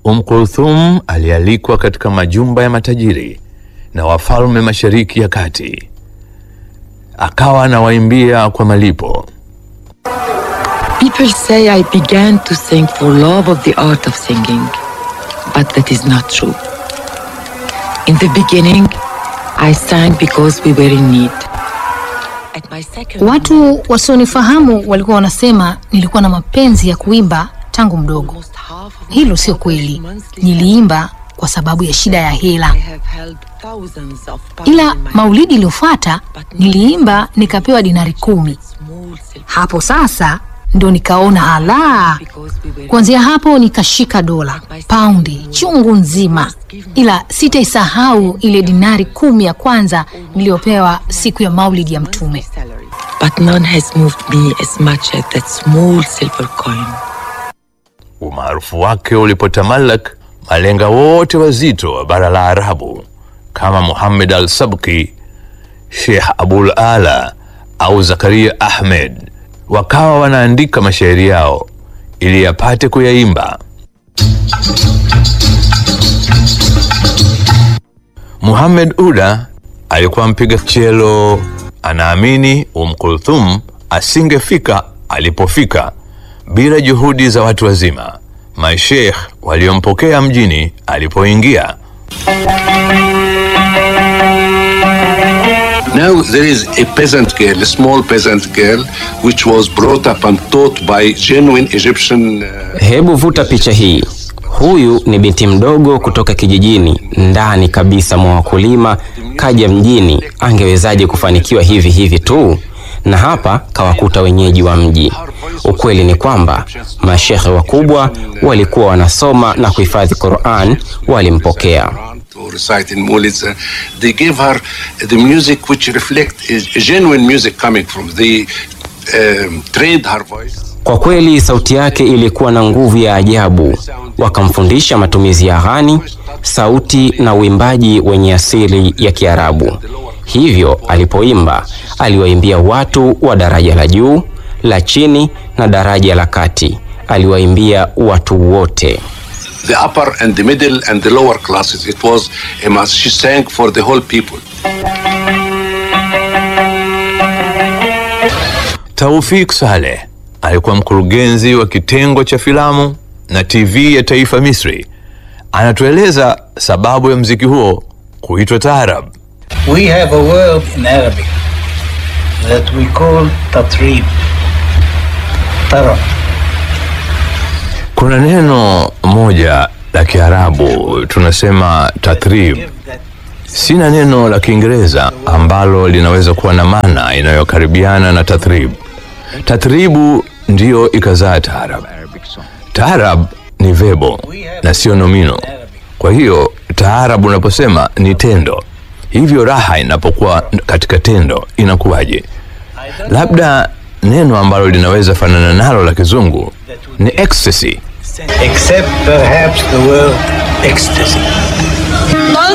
Umm Kulthum alialikwa katika majumba ya matajiri na wafalme Mashariki ya Kati, akawa anawaimbia kwa malipo. People say I began to sing for love of the art of singing, but that is not true. In the beginning, I sang because we were in need. At my second Watu wasionifahamu walikuwa wanasema nilikuwa na mapenzi ya kuimba tangu mdogo. almost half of my Hilo sio kweli. monthly Niliimba kwa sababu ya shida ya hela. I have held thousands of pounds Ila in my maulidi iliyofuata niliimba nikapewa dinari kumi. small silver Hapo sasa ndo nikaona ala. because we were Kuanzia hapo nikashika dola, paundi chungu nzima, ila sitaisahau ile dinari kumi ya kwanza niliyopewa siku ya maulidi ya Mtume. salary. But none has moved me as much as that small silver coin. Umaarufu wake ulipotamalak, malenga wote wazito wa bara la Arabu kama Muhammad al-Sabki, Sheikh Abul Ala au Zakaria Ahmed wakawa wanaandika mashairi yao ili yapate kuyaimba. Muhammad Uda alikuwa mpiga chelo, anaamini Umm Kulthum asingefika alipofika bila juhudi za watu wazima, masheikh waliompokea mjini alipoingia. Now there is a peasant girl, a small peasant girl, which was brought up and taught by genuine Egyptian. Uh, Hebu vuta picha hii. Huyu ni binti mdogo kutoka kijijini ndani kabisa mwa wakulima, kaja mjini. Angewezaje kufanikiwa hivi hivi tu? Na hapa kawakuta wenyeji wa mji. Ukweli ni kwamba mashehe wakubwa walikuwa wanasoma na kuhifadhi Qur'an, walimpokea. to recite in Moulids, uh, they gave her the music which reflect a, a genuine music coming from. They um, trained her voice. Kwa kweli sauti yake ilikuwa na nguvu ya ajabu. Wakamfundisha matumizi ya ghani, sauti na uimbaji wenye asili ya Kiarabu. Hivyo alipoimba, aliwaimbia watu wa daraja la juu, la chini na daraja la kati. Aliwaimbia watu wote. The upper and the middle and the lower classes. It was a mass. She sang for the whole people. Taufik Saleh alikuwa mkurugenzi wa kitengo cha filamu na TV ya taifa Misri. Anatueleza sababu ya mziki huo kuitwa taarab. We have a word in Arabic that we call tatrib. Tarab. Kuna neno moja la Kiarabu tunasema tatrib. Sina neno la Kiingereza ambalo linaweza kuwa na maana inayokaribiana na tathrib. Tathribu ndiyo ikazaa taarab. Taarab ni vebo na sio nomino. Kwa hiyo taarab unaposema ni tendo, hivyo raha inapokuwa katika tendo inakuwaje? Labda neno ambalo linaweza fanana nalo la kizungu ni ecstasy. Except perhaps the word ecstasy.